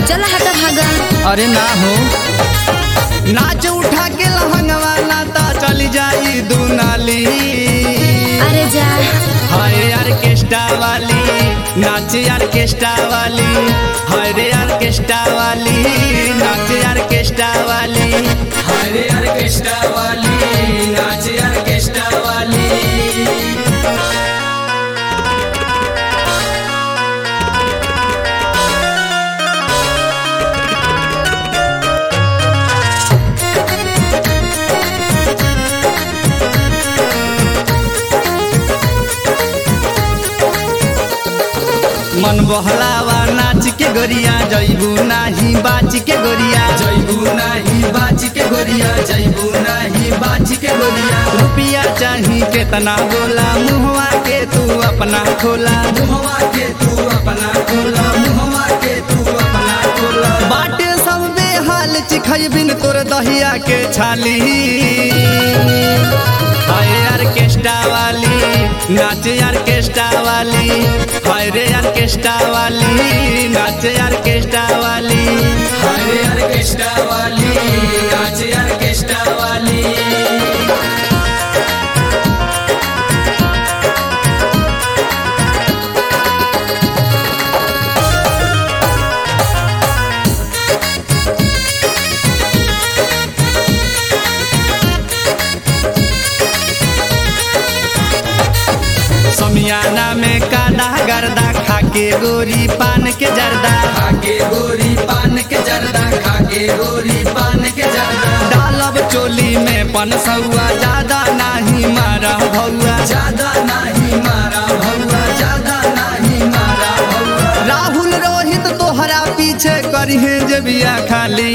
चल हटा भागा अरे ना हो नाच उठा के लहंगवा नाता चली जाई दुनाली अरे जा हाय ऑर्केस्ट्रा वाली नाच ऑर्केस्ट्रा वाली हाय रे ऑर्केस्ट्रा वाली नाच ऑर्केस्ट्रा वाली हाय रे ऑर्केस्ट्रा वाली नाच ऑर्केस्ट्रा वाली मन बहलावा नाच के गोरिया जैबू नाही बाच के गोरिया जैबू नाही बाच के गोरिया जैबू नाही बाच के गोरिया रुपिया चाही केतना बोला मुहवा के तू अपना खोला मुहवा के तू अपना खोला मुहवा के तू अपना खोला बाटे सब बेहाल चिखई बिन तोर दहिया के छाली हाय ऑर्केस्ट्रा वाली नाच ऑर्केस्ट्रा वाली हाय रे ऑर्केस्ट्रा वाली नाच ऑर्केस्ट्रा वाली हाय रे ऑर्केस्ट्रा वाली नाच ऑर्केस्ट्रा वाली समियाना में काला गर्दा खाके गोरी पान के जर्दा खाके गोरी पान के जर्दा खाके गोरी पान के जर्दा डालब चोली में पन सौआ ज्यादा नाही मारा भौआ ज्यादा नाही मारा भौआ ज्यादा नाही मारा भौआ राहुल रोहित तोहरा पीछे करिहे जे बिया खाली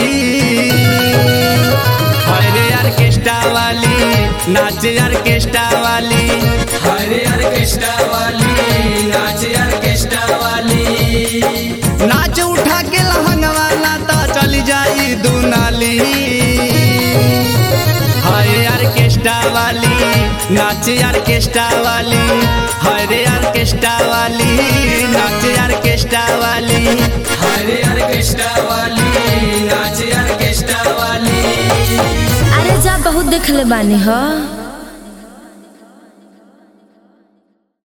हरे ऑर्केस्ट्रा वाली नाच ऑर्केस्ट्रा वाली हरे ऑर्केस्ट्रा वाली नाच ऑर्केस्ट्रा वाली नाच उठा के लहंगवा नाता चली जाई दुनाली हरे ऑर्केस्ट्रा वाली नाच ऑर्केस्ट्रा वाली हरे ऑर्केस्ट्रा वाली नाच ऑर्केस्ट्रा वाली हरे ऑर्केस्ट्रा वाली नाच ऑर्केस्ट्रा वाली अरे जा बहुत देख ले बानी हो